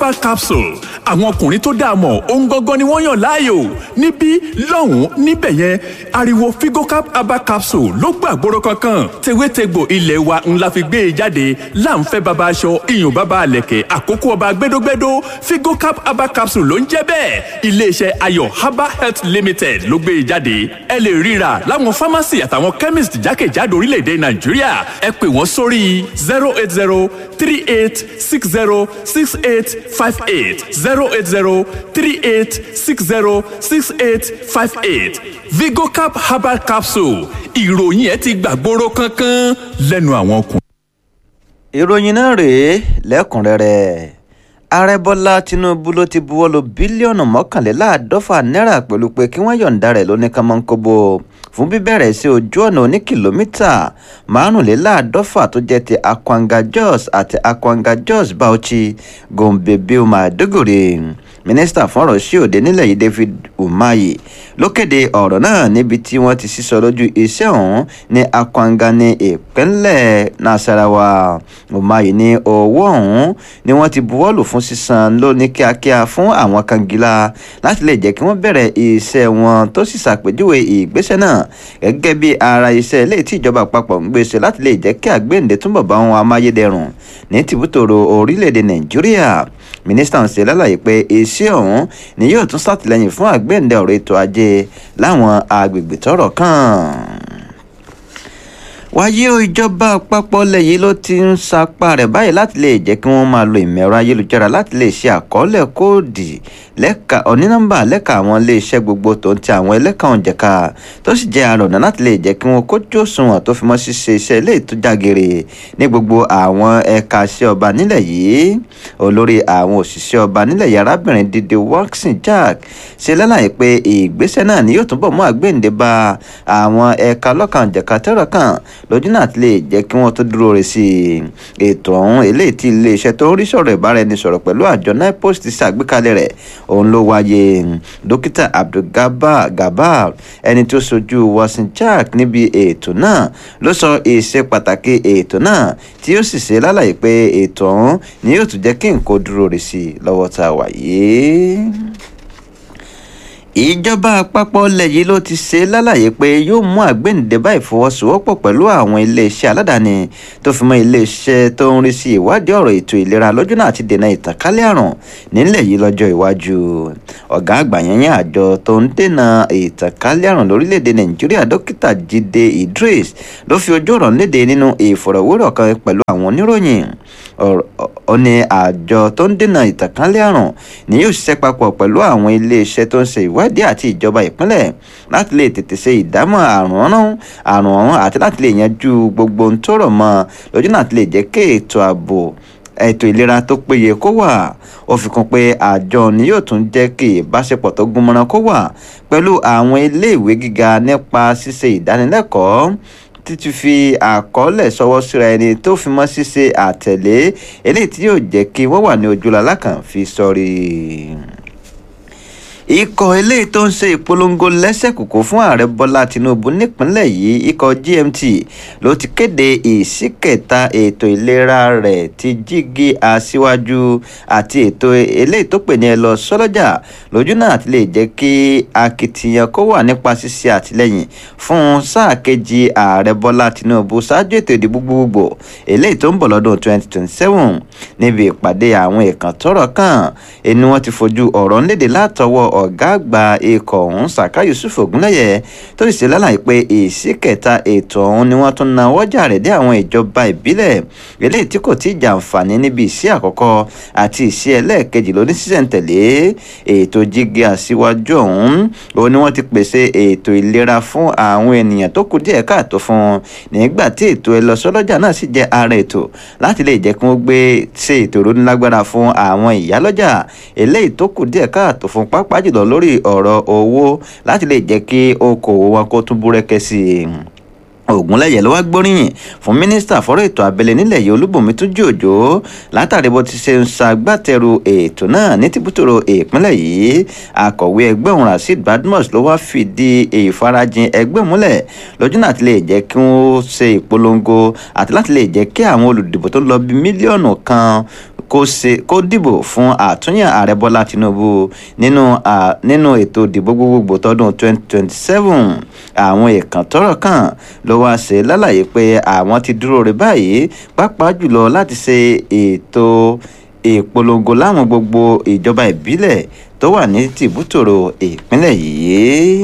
herbal capsule àwọn ọkùnrin tó dáa mọ̀ ohun gangan ni wọ́n yàn láàyò níbí lọ́hùn-ún níbẹ̀ yẹn ariwo figocap herbal capsule ló gbàgbóró kankan tewétegbò ilé wa ńlá fi gbé e jáde láǹfẹ́ baba aṣọ iyùn baba àlẹ̀kẹ̀ àkókò ọba gbẹdógbẹdó figocap herbal capsule ló ń jẹ́ bẹ́ẹ̀ iléeṣẹ́ ayọ̀ herbal health limited ló gbé e jáde ẹ lè ríra láwọn pharmacy àtàwọn chemist jákèjádò orílẹ̀-èdè nàìjíríà ẹ pè wọ́n sórí zero eight zero three eight six zero six eight five eight zero eight zero three eight six zero six eight five eight vigocap herbal capsule ìròyìn ẹ ti gbàgbóró kankan lẹ́nu àwọn ọkùnrin. ìròyìn náà rèé lẹ́kùnrẹ́rẹ́ ààrẹ bọ́lá tinubu ló ti buwọ́ lu bílíọ̀nù mọ́kànléláàádọ́fà náírà pẹ̀lú pé kí wọ́n yọ̀ǹda rẹ̀ lóní kánmọ́nkóbó fún bíbẹ̀rẹ̀ sí ojú ọ̀nà oní kìlómítà márùnléláàádọ́fà tó jẹ́ ti akwanga jos àti akwanga jos bauchi gombe bioma maiduguri mínísítà fún ọ̀rọ̀ sí òde nílẹ̀ yìí david umahi ló kéde ọ̀rọ̀ náà níbi tí wọ́n ti sísọ lójú iṣẹ́ ọ̀hún ní akwanga ní ìpínlẹ̀ nasarawa umahi ní owó ọ̀hún ni wọ́n ti buwọ́lù fún sísan lóní kíákíá fún àwọn kangilá láti lè jẹ́ kí wọ́n bẹ̀rẹ̀ iṣẹ́ wọn tó sì ṣàpèjúwe ìgbésẹ̀ náà gẹ́gẹ́ bí ara iṣẹ́ ilé tí ìjọba àpapọ̀ ń gbèsè láti lè jẹ́ kí àgbéǹde túnbọ̀ bá wọn amáyédẹrùn ní tìbútòrò orílẹ̀-èdè nàìjíríà mínísítà ń ṣe lálàyé pé iṣẹ́ ọ̀hún ni yóò tún ṣàtìlẹ́yìn fún àgbéǹde ọ̀rọ̀ ètò ajé láwọn agbègbè tọ́rọ̀ kàn wáyé o ìjọba àpapọ̀ ilẹ̀ yìí ló ti ń sapá rẹ̀ báyìí láti lè jẹ́ kí wọ́n máa lo ìmọ̀ ẹ̀rọ ayélujára láti lè ṣe àkọọ́lẹ̀ kóòdì lẹ́ka onínọ́mbà lẹ́ka àwọn iléeṣẹ́ gbogbo tó ń ti àwọn ẹlẹ́ka òǹjẹ̀ka tó sì jẹ́ àrọ̀nà láti lè jẹ́ kí wọ́n kójú òṣùwọ̀n tó fi mọ́ ṣíṣe iṣẹ́ ilé ìtújàgèrè ní gbogbo àwọn ẹ̀ka iṣẹ́ ọba nílẹ̀ yìí olórí àwọn òṣìṣẹ́ ọba nílẹ̀ yìí arábìnrin dídé watson jack ṣe lálàyé pé ìgbésẹ̀ náà ni yóò túbọ̀ mú àgbéǹde bá àwọn ẹ̀ka ọlọ́kan òǹjẹ̀ka tẹ́rọ̀ kàn lójú náà ti lè jẹ́ kí wọ́n tó dúró re sí i ètò ọ̀hún eléyìí tí iléeṣẹ́ tó ń rí sọ̀rọ̀ ìbáraẹnisọ̀rọ̀ pẹ̀lú àjọ nipost ti ṣàgbékalẹ̀ rẹ̀ òun ló wáyé dókítà abdulgaba gabal ẹni tó sojú wasin jack níbi ètò náà ló sọ ìṣe pàtàkì ètò náà tí ó sì ṣe lálàyé pé ètò ọ̀hún ni yóò tún jẹ́ kí nǹkan dúró re sí i lọ́wọ́ tá a wà yìí ìjọba àpapọ̀ ilẹ̀ yìí ló ti ṣe lálàyé pé yóò mú àgbéǹde bá ìfọwọ́sowọ́pọ̀ pẹ̀lú àwọn iléeṣẹ́ aládàáni tó fi mọ́ iléeṣẹ́ tó ń rí sí ìwádìí ọ̀rọ̀ ètò ìlera lọ́jọ́ náà ti dènà ìtànkálẹ̀ àrùn nílẹ̀ yìí lọ́jọ́ iwájú ọ̀gá àgbà yẹnyẹn àjọ tó ń dènà ìtànkálẹ̀ àrùn lórílẹ̀‐èdè nàìjíríà dókítà jíde idris ló fi ojú ọ̀rọ̀ léde nínú ìfọ̀rọ̀wérọ̀ kan pẹ̀lú àwọn oníròyìn ó ní àjọ tó ń dènà ìtànkálẹ̀ àrùn ni yóò ṣiṣẹ́ papọ̀ pẹ̀lú àwọn iléeṣẹ́ tó ń ṣe ìwádìí àti ìjọba ìpínlẹ̀ láti lè tètè ṣe ìdámọ̀ àrùn ọ̀run àrùn ọ̀hún àti láti lè yanjú gbogbo ohun tó rọ̀ mọ́ lójú náà ti lè jẹ́ kí ètò ààbò ètò ìlera tó péye kó wà ó fi kún pé àjọ ni yóò tún jẹ́ kí ìbáṣepọ̀ tó gúnmọ́rán kó wà pẹ̀lú àwọn iléèwé gíga nípa ṣíṣe ìdánilẹ́kọ̀ọ́ títí fi àkọọ́lẹ̀ sọwọ́ síra ẹni tó fi mọ́ ṣíṣe àtẹ̀lé eléyìí tí yóò jẹ́ kí wọ́n wà ní ojúlọ́lá kan fi sọrí ikọ̀ eléyìí tó ń ṣe ìpolongo lẹ́sẹ̀kùkù fún ààrẹ bọ́lá tinubu nípínlẹ̀ yìí ikọ̀ gmt ló ti kéde ìsíkẹta ètò ìlera rẹ̀ ti jígi aṣíwájú àti ètò eléyìí tó pè ní ẹ lọ sọ́lọ́jà lójú náà ti lè jẹ́ kí akitiyan kó wà nípa ṣíṣe àtìlẹ́yìn fún sáà kejì ààrẹ bọ́lá tinubu ṣáájú ètò ìdìbò gbogbogbò eléyìí tó ń bọ̀ lọ́dún 2027 níbi ìpàdé àwọn ìkàn tọ́rọ̀ kàn ẹni wọ́n ti fojú ọ̀rọ̀ ńlédè látọwọ́ ọ̀gá àgbà ikọ̀ ọ̀hún saka yusuf ogunlẹ́yẹ tó sì ṣe lálàyé pé èsì kẹta ètò ọ̀hún ni wọ́n tún na wọ́jà rẹ̀ dé àwọn ìjọba ìbílẹ̀ eléyìí tí kò tí ì jàǹfààní níbi ìsí àkọ́kọ́ àti ìsí ẹlẹ́ẹ̀kejì lóní sísẹ̀ǹtẹ̀lé ètò jígi àṣìwájú ọ̀hún òun ni wọ́n ti pèsè ètò ìlera fún àwọn ènìyàn tó kù díẹ̀ káàtó fún nígbà tí ètò ẹlọ́sọ́lọ́jà náà sì jẹ́ ara ètò láti lè jẹ́ kí wọ́n gbé ṣe ètò ìrónílágbára fún àwọn ìyálọ́jà eléyìí tó kù díẹ̀ káàtó fún pápá jùlọ lórí ọ̀rọ̀ owó láti lè jẹ́ kí okòwò wọn kó tún búrẹ́kẹ́ sí i ògúnlẹ̀yẹ ló wá gbóríyìn fún mínísítà fọ́rọ̀ ètò abẹ́lé nílẹ̀ yìí olúbùnmi túnjí òjò látàrí bó ti ṣe ń ṣagbátẹrù ètò náà ní tìbútòrò ìpínlẹ̀ yìí akọ̀wé ẹgbẹ́ òun rasheed badmus ló wá fìdí ìfarajìn ẹgbẹ́ múlẹ̀ lójú náà ti lè jẹ́ kí wọ́n ṣe ìpolongo àti láti lè jẹ́ kí àwọn olùdìbò tó lọ bí mílíọ̀nù kan kó ṣe kó dìbò fún àtúnyàn ààrẹ bọ́lá tinubu nínú nínú ètò ìdìbò gbogbogbò tọdún 2027 àwọn èèkàn tọ́rọ̀ kàn ló wá ṣe lálàyé pé àwọn ti dúró rè báyìí pàápàá jùlọ láti ṣe ètò ìpolongo láwọn gbogbo ìjọba ìbílẹ̀ tó wà ní tìbútòrò ìpínlẹ̀ yìí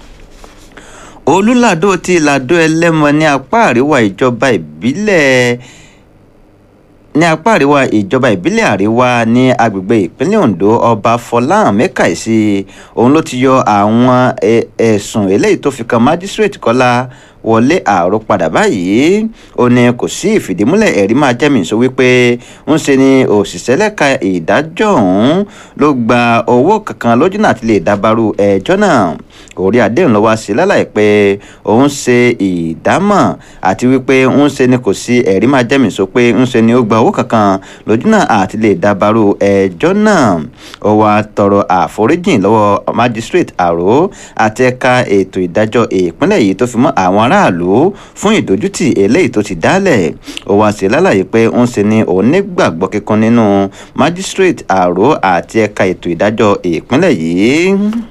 olùlàdó ti làdó ẹlẹ́mọ ní apá àríwá ìjọba ìbílẹ̀ ní apá àríwá ìjọba ìbílẹ̀ àríwá ní agbègbè ìpínlẹ̀ ondo ọba fọláhàn mẹ́kàìsí òun ló ti yọ àwọn ẹ̀sùn eléyìí tó fi kan májísírèètì kọ́lá wọlé àárò padà báyìí ó ní kò sí ìfìdímúlẹ̀ ẹ̀rí máa jẹ́mi sọ wípé ń ṣe ni òṣìṣẹ́ lẹ́ka ìdájọ́ ọ̀hún ló gba owó kankan lójú náà ti lè dábàrú ẹjọ́ náà orí àdéhùn lọ́wọ́ sí lálàyé pé òun ṣe ìdámọ̀ àti wípé ń ṣe ni kò sí ẹ̀rí máa jẹ́mi sọ pé ń ṣe ni ó gba owó kankan lójú náà àti lè dábàrú ẹjọ́ náà ó wá tọrọ àforíjìn lọ́wọ́ magistrate àró àti ẹ̀ka ètò ìdájọ́ ìpínlẹ̀ yìí tó fi mọ́ àwọn ará aráàlú fún ìdójútì eléyìí tó ti dálẹ̀ ó wá sí lálàyé pé ń ṣe ni òun nígbàgbọ́ kíkan nínú magistrate àró àti ẹ̀ka ètò ìdájọ́ ìpínlẹ̀ yìí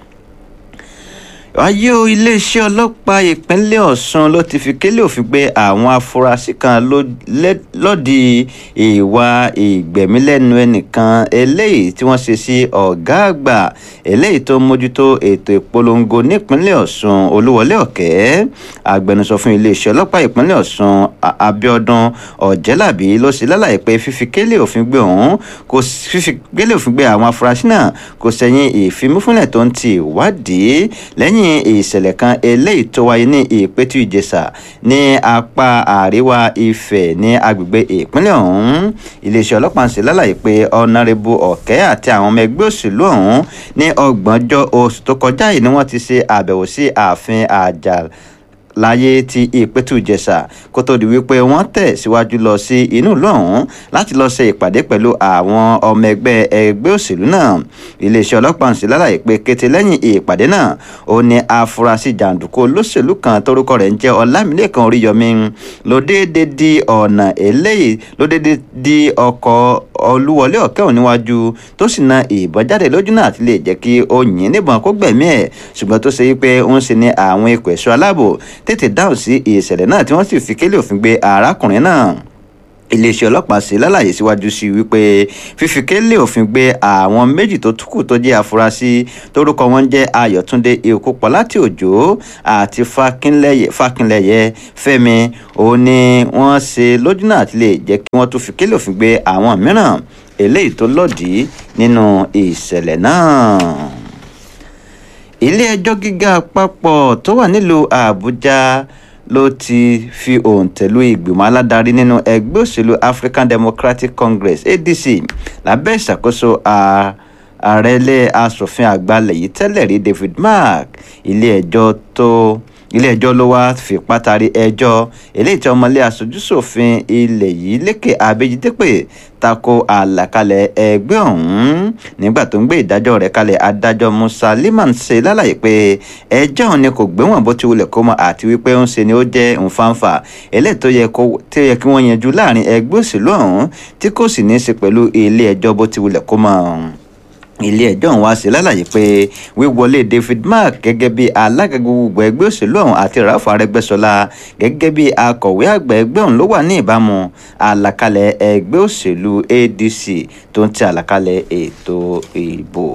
wáyé o iléeṣẹ́ ọlọ́pàá ìpínlẹ̀ ọ̀sùn ló ti fi kélé òfin gbé àwọn afurasí kan lọ́dí ìwà ìgbẹ̀mílẹ́nu ẹnìkan eléyìí tí wọ́n ṣe sí ọ̀gá àgbà eléyìí tó mójútó ètò ìpolongo nípínlẹ̀ ọ̀sùn olúwọlé ọ̀kẹ́ agbẹnusọ fún iléeṣẹ́ ọlọ́pàá ìpínlẹ̀ ọ̀sùn abiodun ọ̀jẹ́làbí ló ṣe lálàyé pé fífi kélé òfin gbé òun kò fífi kélé òfin gbé àwọn afurasí náà kò sẹ́yìn ìfimúfúnlẹ̀ tó ń ti ìwádìí lẹ́yìn ìṣẹ̀lẹ̀ kan eléyìí tó wáyé ní ìpẹ́tù ìjẹsà ní apá àríwá ifẹ̀ ní agbègbè ìpínlẹ̀ ọ̀hún iléeṣẹ́ ọlọ́pàá ń ṣe lálàyé pé ọ̀nàrẹ́bù ọ̀kẹ́ àti àwọn ọmọ ẹgbẹ́ òṣèlú ọ̀hún ní ọgbọ̀njọ́ oṣù tó kọjá yìí ni wọ́n ti ṣe àbẹ̀wò sí ààfin àjà láyé ti ìpẹ́tù ìjẹsà kó tó di wípé wọ́n tẹ̀ síwájú lọ sí inú ìlú ọ̀hún láti lọ ṣe ìpàdé pẹ̀lú àwọn ọmọ ẹgbẹ́ ẹgbẹ́ òṣèlú náà iléeṣẹ́ ọlọ́pàá ń ṣe lálàyé pé kété lẹ́yìn ìpàdé náà ó ní afurasí jàǹdùkú olóṣèlú kan tórúkọ rẹ̀ ń jẹ́ ọlámilẹ́kan oríyọmí ló déédéé di ọ̀nà eléyìí ló déédéé di ọkọ̀ olúwọlé ọ̀kẹ́ òun níwájú tó sì na ìbọn jáde lójú náà àti lè jẹ́ kí ó yìn níbọn kó gbẹ̀mí ẹ̀ ṣùgbọ́n tó ṣe wípé ó ń ṣe ní àwọn ikọ̀ ẹ̀ṣọ́ aláàbò tètè dáhùn sí ìṣẹ̀lẹ̀ náà tí wọ́n sì fi kélé òfin gbé arákùnrin náà iléeṣẹ́ ọlọ́pàá ṣe lálàyé síwájú sí wípé fífi kélé òfin gbé àwọn méjì tó túkù tó jẹ́ afurasí tórúkọ wọn jẹ́ ayọ̀túndé ìkópọ̀ láti òjò àti fákínlẹ̀yẹ fẹ́mi òun ni wọ́n ṣe lójú náà àti lè jẹ́ kí wọ́n tún fi kélé òfin gbé àwọn mìíràn eléyìí tó lòdì nínú ìṣẹ̀lẹ̀ náà ilé ẹjọ́ gíga àpapọ̀ tó wà nílùú àbújá ló ti fi òǹtẹ̀lú ìgbìmọ̀ aládarí nínú ẹgbẹ́ òṣèlú african democratic congress adc lábẹ́ ìṣàkóso ààrẹ ilé asòfin àgbà lẹ́yìn tẹ́lẹ̀ rí david mark ilé ẹjọ́ tó ilé-ẹjọ́ ló wá fi pátárì ẹjọ́ eléyìí tí ọmọlé aṣojúṣòfin ilẹ̀ yìí lékè abéjídépè tako àlàkalẹ̀ ẹgbẹ́ ọ̀hún nígbà tó ń gbé ìdájọ́ rẹ̀ kalẹ̀ adájọ́ musa liman ṣe lálàyé pé ẹjọ́ òun ni kò gbéwọ̀n bó ti wulẹ̀ kó mọ àti wípé ń ṣe ni ó jẹ́ nfànfà eléyìí tó yẹ kí wọ́n yanjú láàrin ẹgbẹ́ òṣèlú ọ̀hún tí kò sì ní í ṣe pẹ̀lú ilé-ẹjọ́ bó ti wulẹ̀ kó mọ ilé ẹjọ́ ọ̀hún wá sí lálàyé pé wíwọlé david mark gẹ́gẹ́ bí alága gbogbo ẹgbẹ́ òṣèlú ọ̀hún àti ralph arẹgbẹ́sọlá gẹ́gẹ́ bí akọ̀wé àgbà ẹgbẹ́ ọ̀hún ló wà ní ìbámu àlàkalẹ̀ ẹgbẹ́ òṣèlú adc tó ń ti àlàkalẹ̀ ètò ìbò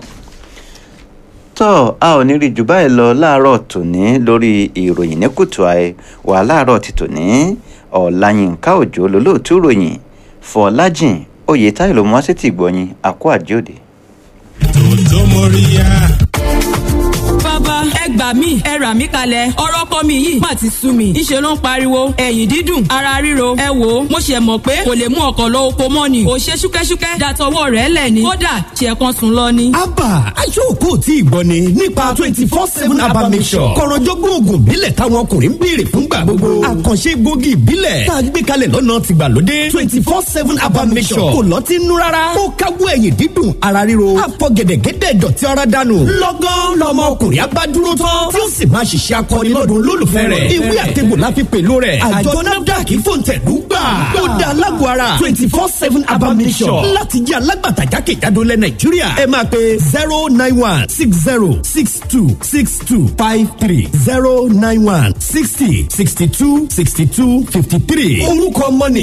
tọ́ a ò ní rí jù báyìí lọ láàárọ̀ tòní lórí ìròyìn ní kùtù àì wà láàárọ̀ ti tòní ọ̀làyínká òjò lólóòtú ròyìn fọlájìn oyè táyọ̀ ló mú wá sí ti gbọ̀yìn àkó àjòdè tòótọ́ mọ́ríyá bàbá ẹ gbà mí ẹ rà mí kalẹ̀ ọ̀rọ̀ kọ́ mi yìí má ti sú mi ìṣe ló ń pariwo ẹ̀yìn dídùn ara ríro ẹ wò ó mo ṣe mọ̀ pé kò lè mú ọkọ̀ lọ oko mọ́ ni ò ṣe ṣúkẹ́ṣúkẹ́ dàtọwọ́ rẹ̀ lẹ̀ ni kódà ṣe kan sùn lọ ni. abba aṣọ́kò tí ìgbọ́ ni nípa twenty four seven abba mission kọ̀rọ̀jọ́gbọ́n oògùn ìbílẹ̀ táwọn ọkùnrin ń béèrè fúngbà gbogbo àkànṣe egbògi ìbílẹ̀ tá a gbé kalẹ̀ lọ́nà tìgbàlódé twenty four seven abba mission kò lọ́tí nú rárá ó káwọ́ ẹ̀yìn dídùn ara ríro àfọ̀gẹ̀dẹ̀gẹ̀dẹ̀ dọ̀tí ara dànù lọ́gán lọ́mọ ọkùnrin abádúró tán tí ó sì máa ṣiṣẹ́ akọni lọ́dún olólùfẹ́ rẹ̀ ìwé àtẹ̀gbò la fi pèlò rẹ̀ àjọ nafdac fòǹtẹ̀lú gbà ó dá alágbó ara twenty four seven abamisọ̀ láti jẹ́ alágbàtà jákèjádò lẹ̀ nàìjíríà ẹ máa pe zero nine one six zero six two six two five three zero nine one sixty sixty two sixty two fifty three orúkọ mọ́ni